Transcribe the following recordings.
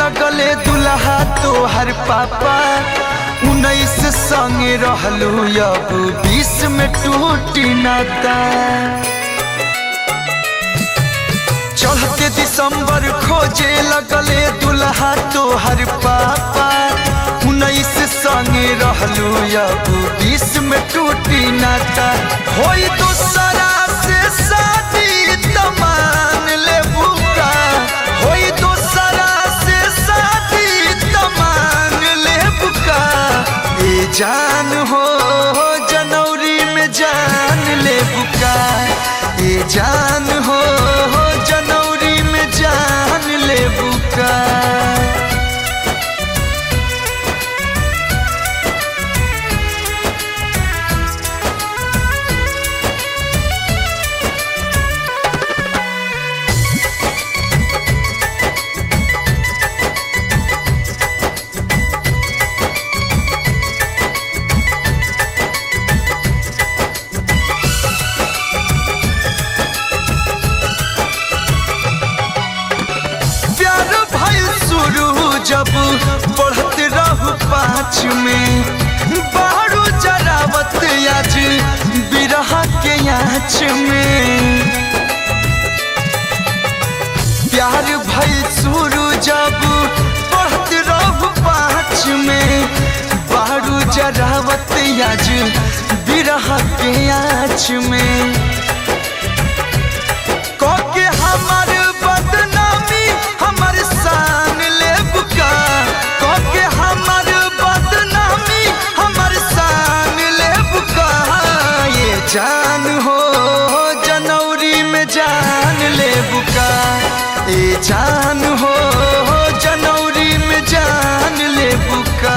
लगले दुल्हा तोहर पापा उन्नीस संगे रहलू अब बीस में टूटी नाता चढ़ते दिसंबर खोजे लगले दुल्हा तोहर पापा उन्नीस संगे रहलू अब बीस में टूटी नाता होई दूसरा से शादी तमान ले बुका होई दूसरा से शादी तमान ले बुका ए जान हो जनवरी में जान ले बुका ए जान हो जनवरी में जान ले बुका प्यार भइल शुरू जब पढ़त रहू पाँच में बारू जरावत आज बिरह के आँच में प्यार भइल शुरू जब पढ़त रहू पाँच में बारू जरावत आज बिरह के आँच में कोके हमर बदनामी हमर शान ले बुका कोके हमर बदनामी हमर शान ले बुका ये जान हो जनवरी में जान ले बुका ये जान हो जनवरी में जान ले बुका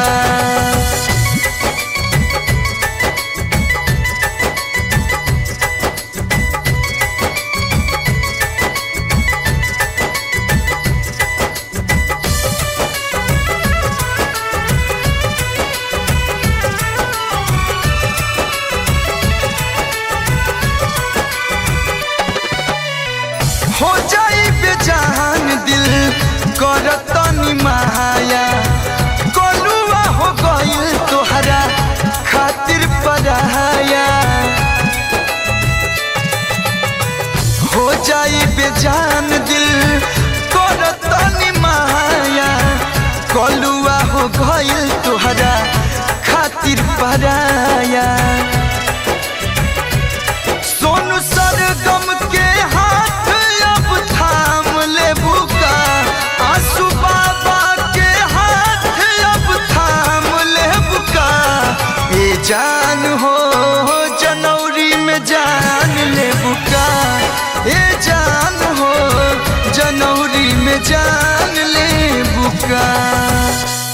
हो जाई बेजान दिल करतनी माया कोलुआ हो गइल तोहरा खातिर पराया हो जाई बेजान दिल करतनी माया कोलुआ हो गइल तोहरा खातिर पराया सोनू सरगम के हाथ अब थाम ले बुका आंसू बाबा के हाथ अब थाम ले बुका ए जान हो जनवरी में जान ले बुका ए जान हो जनवरी में जान ले बुका